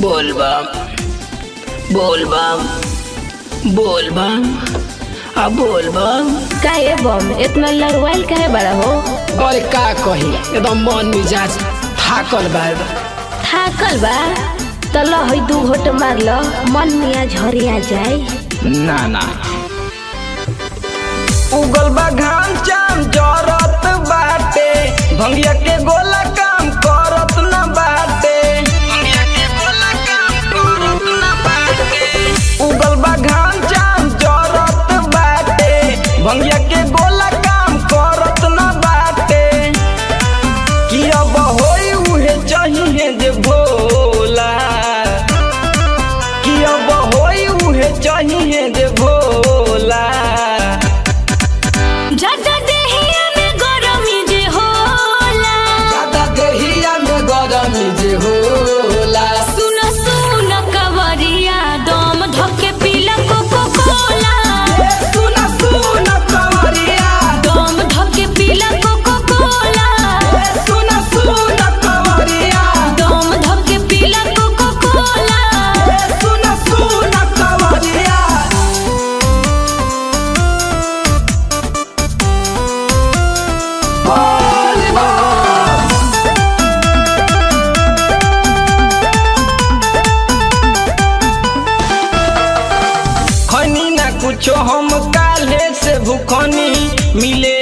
बोल बम बोल बम बोल बम आ बोल बम काहे बम इतना लड़वाइल काहे बड़ा हो अरे का कही एकदम मन मिजाज थाकल बा थाकल बा त ल है दू घोट मार ल मन मिया झरिया जाए ना ना उगल बा घाम चाम जरत बाटे भंगिया के गोला काम करत न बाटे भंगिया के गोला काम करत न बाटे उगल बा घाम चाम जरत बाटे भंगिया के गोला काम करत न बाटे कि अब होई उहे चाहिए जे भोला कि अब होई उहे चाहिए जे भोला ज्यादा देहिया में गरमी जे होला ज्यादा देहिया में गरमी जे होला सुन सुन कवरिया दम धके पीला कोको कोला सुन सुन कवरिया दम धके पीला कोको कोला सुन सुन कवरिया दम धके पीला कोको कोला सुन सुन कवरिया खनी ना कुछो हम काले से भूखनी मिले